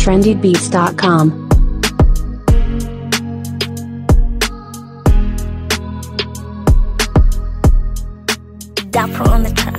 trendybeats.com. Dapper on the track.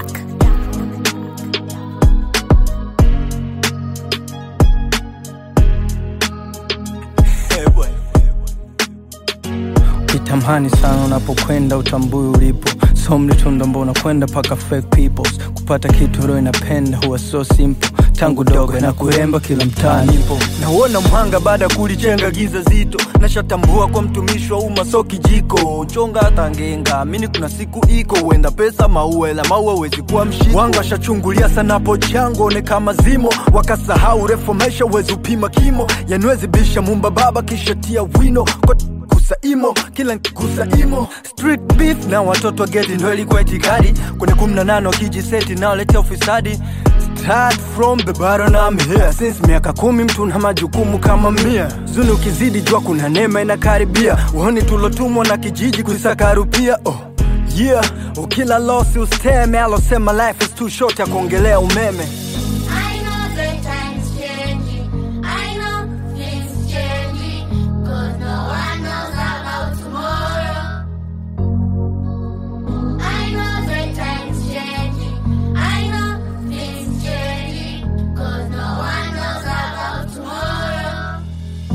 Kitamani sana unapokwenda utambui ulipo so mlitunda mbona kwenda paka fake peoples kupata kitu roho inapenda huwa so simple tangu dogo na kuremba kila mtaani nipo nauona mhanga baada ya kulijenga giza zito nashatambua kwa mtumishi wa umma so kijiko chonga hata ngenga amini kuna siku iko huenda pesa maua ila maua wezi kuwa mshiko wanga washachungulia sana po chango one kama zimo wakasahau refu maisha wezi upima kimo yanwezi bisha mumba baba kisha tia wino kwa kusa imo kila nkikusa imo street beef na watoto wa geti ndo ilikuwa itikadi kwenye kumi na nane wakijiseti naoletea ufisadi Start from the bottom I'm here Since miaka kumi mtu na majukumu kama mia Zuni ukizidi jua kuna neema inakaribia Uhoni tulotumwa na kijiji kuisaka rupia oh. Yeah, ukila losi usteme alosema life is too short ya kuongelea umeme I know the time's changing. I know things changing. Cause no one knows about tomorrow. I know the time's changing. I know things changing. Cause no one knows about tomorrow.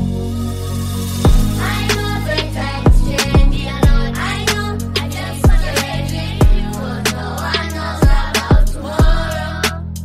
I know the time's changing. I know I just changing. Cause no one knows about tomorrow.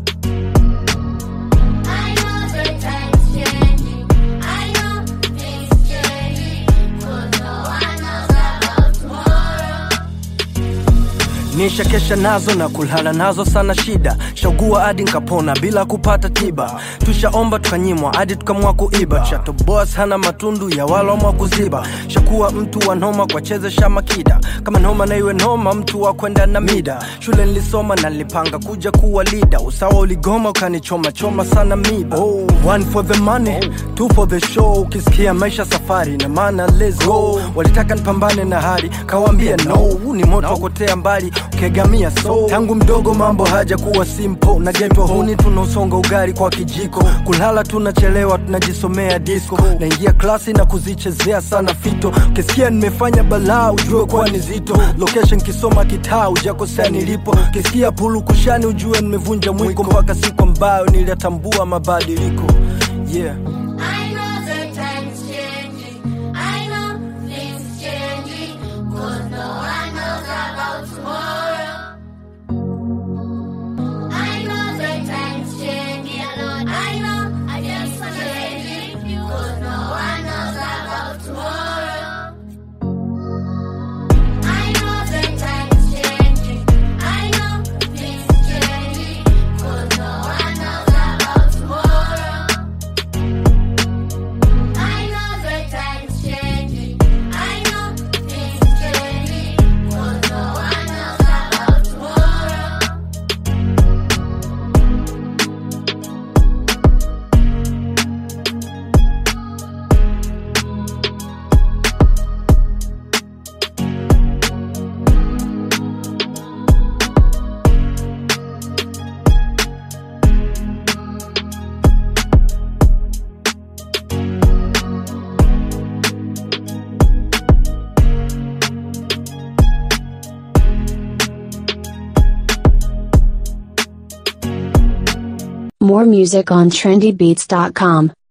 I know the time's changing. I know things changing. Cause no one knows about tomorrow. nisha kesha nazo na kulala nazo sana shida shagua hadi nkapona bila kupata tiba tushaomba tukanyimwa hadi tukamwa kuiba chatoboa sana matundu ya walomwa kuziba shakuwa mtu wa noma kwa chezesha makida kama noma na iwe noma mtu wa kwenda na mida shule nilisoma na nilipanga kuja kuwa lida usawa uligoma ukanichoma choma sana miba oh, one for the money two for the show ukisikia maisha safari na maana let's go walitaka nipambane na hali kawambia no huu ni moto wa kutea mbali ukegamia so tangu mdogo mambo haja kuwa simple na getwa huni tunausonga ugari kwa kijiko kulala tunachelewa tunajisomea disco naingia klasi na kuzichezea sana fito ukisikia nimefanya balaa ujue kuwa ni zito location kisoma kitaa ujakosea nilipo ukisikia pulu kushani ujue nimevunja mwiko mpaka siku ambayo niliyatambua mabadiliko yeah I know the time's changing. I know things changing. Cause no one knows about tomorrow. I know the time's changing. I know I just changing. Cause no one knows about tomorrow. I know the time's changing. I know things changing. Cause no one knows about tomorrow. I know the time's changing. I know things changing. Cause no one knows about tomorrow. More music on trendybeats.com.